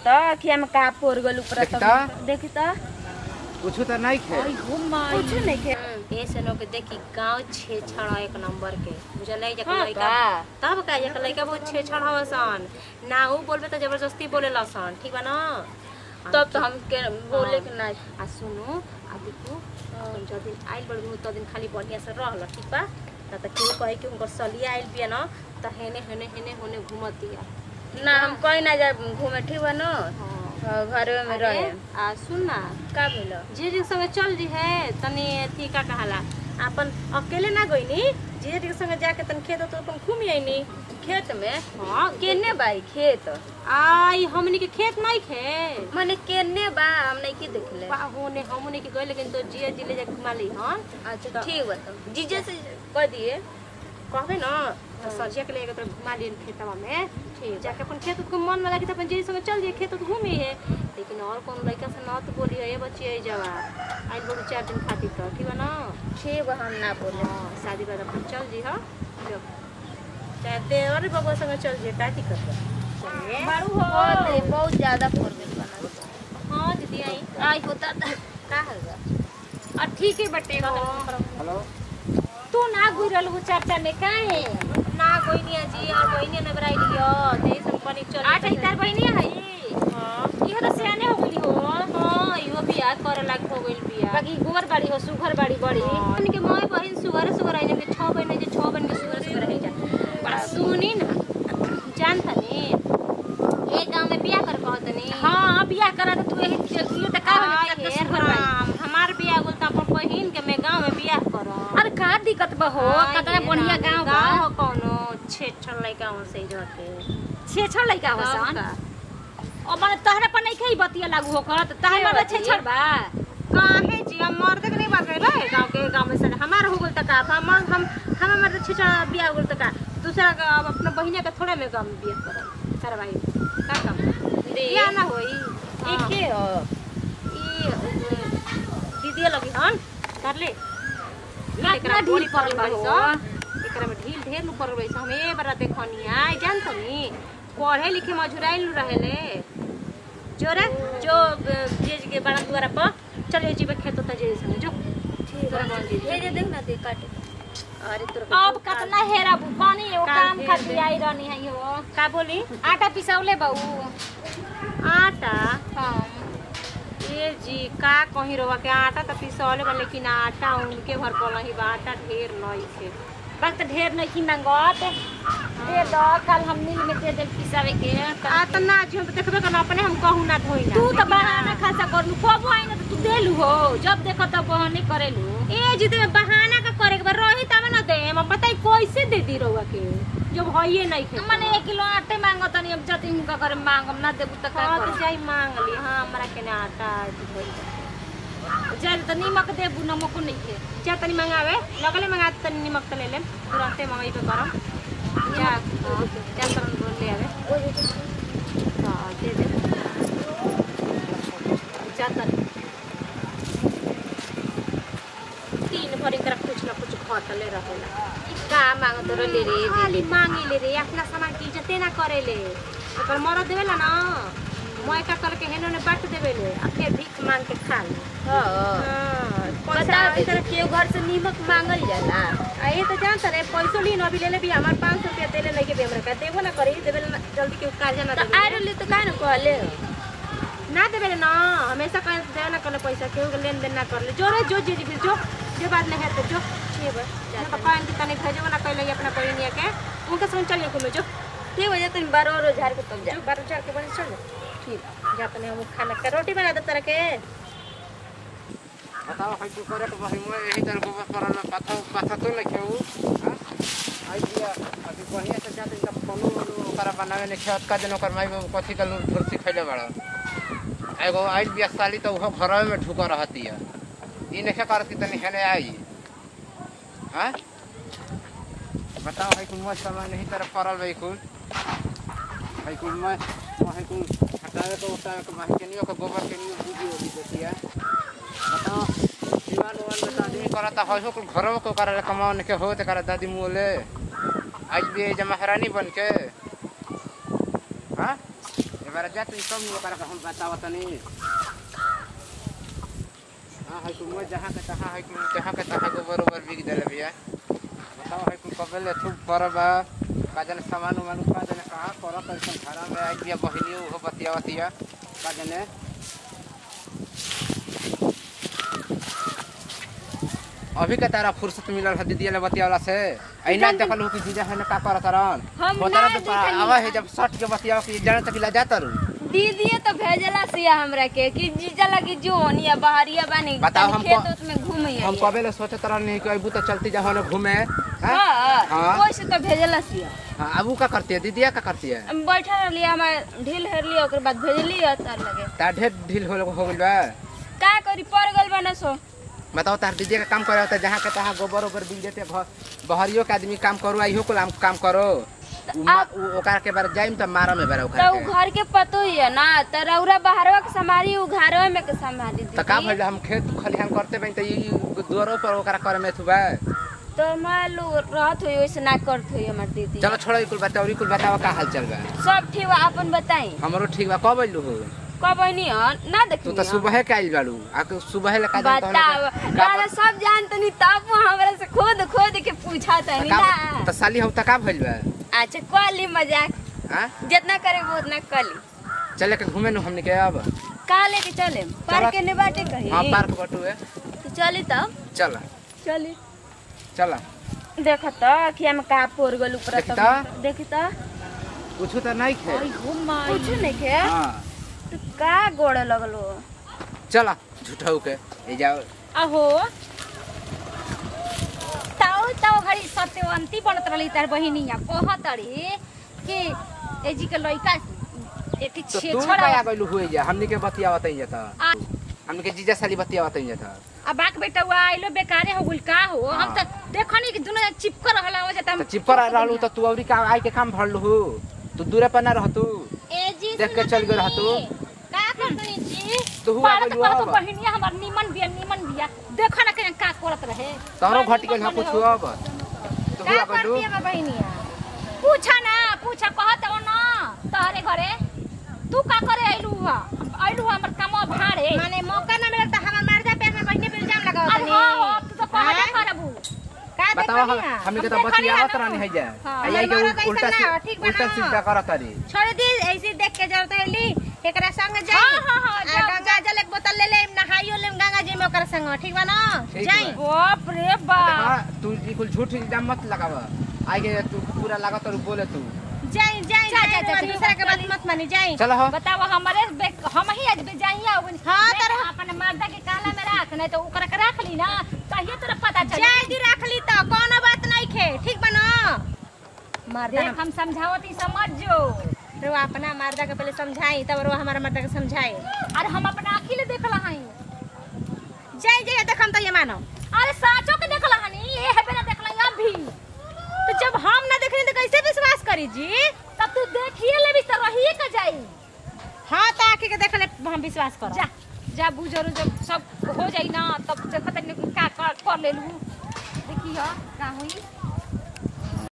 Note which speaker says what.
Speaker 1: त कि हम का पोर गल ऊपर
Speaker 2: देखी त?
Speaker 1: देखी त
Speaker 2: कुछ तो नहीं खे
Speaker 1: कुछ नहीं के
Speaker 3: ए सनो के देखी गांव छे छड़ा एक नंबर के बुझल है
Speaker 1: हाँ
Speaker 3: लइका
Speaker 1: का?
Speaker 3: तब का एक लइका बहुत छे छड़ा हसन ना ऊ बोलबे त जबरदस्ती बोले लसन ठीक बा ना
Speaker 1: तब तो हम के बोले के ना
Speaker 3: आ सुनु आ देखो तुम जब दिन आइल बड़ तो दिन खाली बढ़िया से रहल ठीक बा ना त केहू कहे कि उनकर सलिया आइल बिया ना त हेने हेने हेने होने घूमतिया
Speaker 1: ना हम कहीं ना जाए घूमे ठीक बा न
Speaker 3: हाँ
Speaker 1: घर में
Speaker 3: अरे,
Speaker 1: रहे
Speaker 3: आ सुन ना
Speaker 1: का भेलो
Speaker 3: जे जी संगे चल जी है तनी अथी का कहाला अपन अकेले ना गईनी जे जी संगे जाके तन खेत तो अपन घूम आईनी
Speaker 1: खेत में
Speaker 3: हाँ
Speaker 1: केने बाई खेत
Speaker 3: आई हमनी के खेत नहीं खे
Speaker 1: माने केने बा हम नहीं की देखले
Speaker 3: बा होने हमनी के गए लेकिन तो जिया जिले जाके घुमा ली हाँ
Speaker 1: अच्छा ठीक बा तो जीजे से कह दिए
Speaker 3: कहबे ना तो सजिया के लेके तो घुमा लिए खेतवा में ठीक जाके अपन खेत को मन में लगी तो अपन जे संगे चल जाइए खेत तो घूमे है लेकिन और कौन लड़का से ना तो बोली है बच्ची आई जावा आई बोलू चार दिन खातिर तो ठीक है ना
Speaker 1: ठीक बा हम ना बोले
Speaker 3: हाँ, शादी बाद अपन चल जी हाँ जो चाहे देवर बबुआ संगे चल जी का दिक्कत बा चलिए
Speaker 1: बारू हो बहुत बहुत ज्यादा पोर गल बना
Speaker 3: हाँ दीदी आई
Speaker 1: आई होता
Speaker 3: का होगा
Speaker 1: आ ठीक है बटे हो
Speaker 2: हेलो
Speaker 3: तू ना गुरल हो चर्चा में काहे ना कोई नहीं जी और कोई नहीं नबराई लियो ते सब पानी चल
Speaker 1: आठ इतार बहिनी है
Speaker 3: हां
Speaker 1: इहो तो सियाने हो गई हो
Speaker 3: हां इहो बियाह करे लाग हो गइल बियाह
Speaker 1: बाकी गोबर बाड़ी हो सुघर बाड़ी बड़ी
Speaker 3: हमन के माय बहिन सुगर सुगर आइने के 6 बहिन जे 6 बहिन के सुगर सुगर है जा बड़ा सुनी ना जान तनी ए गांव में बियाह कर कहत नी
Speaker 1: हाँ बियाह करा तो तू यही चलियो तो का
Speaker 3: हाय
Speaker 1: हो
Speaker 3: हे राम, हमार बियाह बोल त अपन बहिन के मैं गांव में बियाह करब
Speaker 1: अरे का दिक्कत बा हो कतना बढ़िया गांव बा
Speaker 3: गांव हो कोनो छेछन लइका हो से जते
Speaker 1: छे छड़ लइका हो
Speaker 3: तब
Speaker 1: सन
Speaker 3: का?
Speaker 1: ओ माने तहरा पर नहीं खई बतिया लागू हो करत तहरा
Speaker 3: के
Speaker 1: माने
Speaker 3: बतिया?
Speaker 1: छे छड़ बा
Speaker 3: काहे जी हम मर्द के नहीं बात रहे गांव के गांव में से हमार हो गल त का हम हम हम मर्द छेछा बियाह हो गल त का दूसरा का अब अपना बहिने के थोड़े में गांव में बियाह करब करवाई का काम बियाह ना होई
Speaker 1: एक के हो
Speaker 3: ई दीदी लगी हन कर ले
Speaker 1: कितना ढील पड़ल बा हो
Speaker 3: एकरा में ढील ढेर नु पड़ल बैस हम ए बार देखनी आई जान तनी पढ़े लिखे मजुराइल नु रहेले जोरे जो जेज के बड़ा द्वारा पर चले जीवे खेत त जे संग जो
Speaker 1: ठीक
Speaker 3: तोरा कौन चीज?
Speaker 1: है ये देख ना दे काटे
Speaker 3: अरे तोरा
Speaker 1: अब कतना हेरा बुकानी एगो
Speaker 3: का
Speaker 1: काम
Speaker 3: हेर
Speaker 1: खातिर
Speaker 3: दे।
Speaker 1: आई रहनी है यो
Speaker 3: का बोली
Speaker 1: आटा पिसौले बाऊ
Speaker 3: आटा
Speaker 1: हाँ
Speaker 3: ए जी का कहीं रवा के आटा त पिसौले बा लेकिन आटा उनके भर पलही बा आटा ढेर नहीं थे
Speaker 1: वक्त ढेर नहीं की मंगत दे दो कल हम मिल में दे दे पिसावे के
Speaker 3: आ त ना जी हम त देखबे करना अपने हम कहू ना धोई ना
Speaker 1: तू तो
Speaker 3: लेकिन
Speaker 1: बहाना खासा कर लू कबो आई ना तो तू देलू हो जब देखो तब बहाने करेलू
Speaker 3: ए जी ते बहाना का करे के बा रही तब ना दे हम बताई कैसे दे दी रहुआ के जब हइए नहीं खे
Speaker 1: मने एक किलो आटे मांगो तनी अब जति हुनका करे मांगम ना देबू त का
Speaker 3: हाँ
Speaker 1: कर
Speaker 3: तो जाई मांग ली हाँ हमरा के ना आटा धोई
Speaker 1: जल त नीमक देबू नमक नहीं के
Speaker 3: जा तनी मंगावे लगले मंगा तनी निमक त ले लेम तुरंते मंगाई पे करम जा हाँ, जा तरन बोल ले आवे हाँ दे दे जा तनी तीन भरी कर कुछ ना कुछ खटले रहेला
Speaker 1: का मांगो तो ले रे
Speaker 3: खाली मांगे ले रे अपना सामान की इज्जते ना करे ले ओकर मरद देवेला ना मैं का करके हेनो ने बांट देवेले आ फिर भीख मांग के खा ले
Speaker 1: हां
Speaker 3: हाँ, पैसा
Speaker 1: बता दे
Speaker 3: ऐसा-
Speaker 1: के घर से नीमक मांगल जाला
Speaker 3: आ ये तो जानता रे पैसो ली अभी ले ले भी हमार पाँच सौ रुपया देले लेके भी हमरा का देबो ना करी देवे ना जल्दी के कार्य ना
Speaker 1: तो
Speaker 3: देवे
Speaker 1: आरो ले तो का न कहले
Speaker 3: ना देवे ना हमेशा कह देवे ना करले पैसा केहू के लेन देन ना करले जो रे जो जी फिर जो जो बात नहीं है तो जो
Speaker 1: ठीक बा
Speaker 3: ना तो कहन की तनी भेजो ना कहले अपना परिनिया के उनके संग चलिए घूमे जो
Speaker 1: ठीक हो जाते बारह रोज झाड़ के तब जा
Speaker 3: जो बारह चार के बजे चल जा ठीक जा तनी हम खाना का रोटी बना दे तरह के
Speaker 2: बताओ है तू करे के भाई मैं यही तरह को बस करल में पाथा पाथा तो नहीं खेऊ आई दिया अभी बढ़िया से जाते तब कोनो ओकरा बनावे ने खेत का दिन ओकर माई बाबू कथी का लूट फुर्ती खैले बड़ा एगो आइल बिया साली तो उहो घरवे में ढुक रहती है ई नहीं करत कि तनी हेने आई हां बताओ है कुल मैं समय नहीं तरह करल भाई कुल है कुल मैं वहाँ कुल हटावे को उठावे को माही के नहीं ओकर गोबर के नहीं बुझी होती देती है बताओ दीवान उवान में तो आदमी करता है हो कुल घरों को कर कमाने के हो तो कर दादी मोले आज भी जमा हरानी बन के हाँ बार जा तू कम ओकरा के हम बतावत नहीं हां है तू मैं जहां के तहां है तू जहां के तहां को बरोबर बिक देले भैया बताओ है तू कबले तू परबा काजन सामान उमान काजन कहां कर कैसे घर में आई बिया बहिनी हो बतियावतिया काजने अभी के तारा फुर्सत मिलल है दीदी ले बतियावला से ऐना देखल हो कि जीजा है ना का करत रहन
Speaker 1: हम
Speaker 2: होता
Speaker 1: ना
Speaker 2: तो
Speaker 1: देखली
Speaker 2: आवा है
Speaker 1: है।
Speaker 2: जब सट के बतियाव कि जाने तक ला जाता रू
Speaker 1: दीदी तो भेजला सिया हमरा के कि जीजा लगी जो ओनिया बहरिया बानी
Speaker 2: बताओ
Speaker 1: तनी
Speaker 2: हमको-
Speaker 1: खेत उत में घूमे
Speaker 2: हम कबे ले सोचत रहनी कि अबू तो चलती जा होने घूमे हैं?
Speaker 1: हां
Speaker 2: हाँ।
Speaker 1: कोई से तो भेजला सिया
Speaker 2: हाँ, अबू का करती है दीदिया का करती है
Speaker 1: हम बैठा रहली हमार ढील हेरली ओकर बाद भेजली तार लगे
Speaker 2: तार ढेर ढील हो हो गइल बा
Speaker 1: का करी पड़ गल बना सो
Speaker 2: बताओ तार दीदी का काम करे होता है जहाँ के तहाँ गोबर ओबर बिक देते घर बहरियो के आदमी काम करो आइयो को काम काम करो उ मा- उ- ओकरा के बार जाइम त मारा में बार ओकरा
Speaker 1: तो उ
Speaker 2: के
Speaker 1: घर के पतो ही है ना त रौरा बाहरवा के संभाली उ घरवा में के संभाली
Speaker 2: त का
Speaker 1: दीदी
Speaker 2: भइल हम खेत खलिहान करते बइन त ई दुआरो पर ओकरा करे में थुबा
Speaker 1: तो मैं लो रहत हुई वैसे ना करत हुई हमार दीदी
Speaker 2: चलो छोड़ो ई कुल बताओ ई कुल बताओ का हाल चल बा
Speaker 1: सब ठीक बा अपन बताई
Speaker 2: हमरो ठीक बा कब अइलू हो
Speaker 1: कब नहीं है ना
Speaker 2: तू
Speaker 1: देखी
Speaker 2: त सुबह के आइल बाड़ू आ के सुबह ले का जान
Speaker 1: बताओ दादा सब जानत नहीं तब वो हमरा से खुद खुद के पूछा था नहीं ना
Speaker 2: त साली हम त का भइल बा
Speaker 1: अच्छा कली मजाक
Speaker 2: हां
Speaker 1: जितना करे वो उतना कली
Speaker 2: चले के घूमे नु हमने के अब
Speaker 1: कहा लेके चले पार्क के ने बाटे कहीं
Speaker 2: हां पार्क बटुए
Speaker 1: तो चली तब
Speaker 2: चल
Speaker 1: चली
Speaker 2: चल
Speaker 1: देख तो अखिया में का पोर गल ऊपर
Speaker 2: देखी त?
Speaker 1: देखी तो
Speaker 2: कुछ त नहीं खे
Speaker 1: कुछ नहीं के
Speaker 2: हां
Speaker 1: तो का गोड़ लगलो
Speaker 2: चल झूठाऊ के ए जाओ
Speaker 4: अहो ताऊ ताऊ घड़ी सत्यवंती बनत रही तार बहिनिया कहतड़ी कि एजी के लइका एक
Speaker 2: तो
Speaker 4: छे
Speaker 2: तू
Speaker 4: छोड़ा
Speaker 2: का गइलू हुई जा हमनी के बतियावत ही जाता
Speaker 4: आ
Speaker 2: हमनी के जीजा साली बतियावत ही जाता
Speaker 4: आ बाक बेटा हुआ आइलो बेकारे हो गुल का हो हम त देखनी कि दुनो चिपक रहला हो जाता
Speaker 2: तो चिपर रहलू तो तू औरी का आई के काम भरलू हु तू दूरे पर ना रहतू
Speaker 4: एजी
Speaker 2: देख के चल गइल रहतू
Speaker 4: का करतनी जी
Speaker 2: तू हुआ
Speaker 4: पारत
Speaker 2: गइलू
Speaker 4: पारत
Speaker 2: अब
Speaker 4: बहिनिया हमर निमन बिया निमन बिया देखो ना के का करत रहे
Speaker 2: तोरो
Speaker 4: बड़ा
Speaker 2: घटी गइल
Speaker 4: निमन
Speaker 2: ना कुछ
Speaker 4: बने हो।
Speaker 2: अब तू
Speaker 4: का
Speaker 2: हुआ
Speaker 4: करती
Speaker 2: गइलू
Speaker 4: है बहिनिया पूछा ना पूछा कहत हो ना तहरे घरे तू का करे आइलू हुआ आइलू हुआ हमर काम भाड़े
Speaker 3: माने मौका ना मिला तो हमार मर्दा पे हमार बहिनी पे इल्जाम लगाओ
Speaker 4: अरे हाँ हो तू तो कहबे
Speaker 3: हाँ?
Speaker 4: करबू
Speaker 3: का
Speaker 2: बताओ हम
Speaker 3: देखनिया
Speaker 2: हमनी के तो
Speaker 4: हम देखनी
Speaker 2: बतियावत
Speaker 4: है ना।
Speaker 2: रहनी है जा
Speaker 4: हाँ,
Speaker 2: आई आई के
Speaker 3: हमारा तो
Speaker 2: उल्टा
Speaker 3: ऐसा ना,
Speaker 2: सी-
Speaker 3: ठीक बा
Speaker 2: उल्टा
Speaker 3: ना?
Speaker 2: सीधा करत रही
Speaker 3: छोड़ दी ऐसे देख के जरूरत है ली एकरा संग जाई
Speaker 4: हाँ, हाँ, हाँ,
Speaker 3: आ,
Speaker 4: जाओ,
Speaker 3: गंगा जल एक बोतल ले ले नहाइयो ले गंगा जी में ओकरा संग ठीक बा ना
Speaker 2: ठीक
Speaker 3: जाई
Speaker 2: बा।
Speaker 4: बाप रे बाप
Speaker 2: हाँ तू ई कुल झूठ इल्जाम मत लगावा आई के तू पूरा लागत और बोले तू
Speaker 3: जाई जाई
Speaker 4: जा, जा,
Speaker 3: जाई
Speaker 4: जा,
Speaker 3: और
Speaker 4: ठीक
Speaker 3: दूसरा के
Speaker 4: बा,
Speaker 3: बात मत मानी जाई
Speaker 2: चलो हो
Speaker 4: बताओ हमारे बे- हम ही आज बेजाइया हो गइल।
Speaker 3: हाँ,
Speaker 4: मैं
Speaker 3: तर-
Speaker 4: अपन मर्दा के काला में राख नहीं तो ओकरा के रख ली ना तहिए तोरा पता चल
Speaker 3: जाई दी रख ली तो कोनो बात नहीं खे ठीक बा ना मर्दा
Speaker 4: देख हम समझावती समझ जो
Speaker 3: रो अपना मर्दा के पहले समझाई तब रो हमारा मर्दा के समझाई
Speaker 4: अरे हम अपना आँखी ले देखला हई
Speaker 3: जाई जाई देख हम तो ये मानो
Speaker 4: अरे साचो के देखला हनी ये है बिना देखला अभी
Speaker 3: तो जब हम ना देखनी तो कैसे विश्वास करी जी
Speaker 4: तब तू देखिए लेबी तो रहिए का जाई
Speaker 3: हाँ तो आके के देख ले हम विश्वास करो
Speaker 4: जा जा बुझरू जब सब हो जाई ना तब देखत नहीं का कर, कर ले लू देखिए का हुई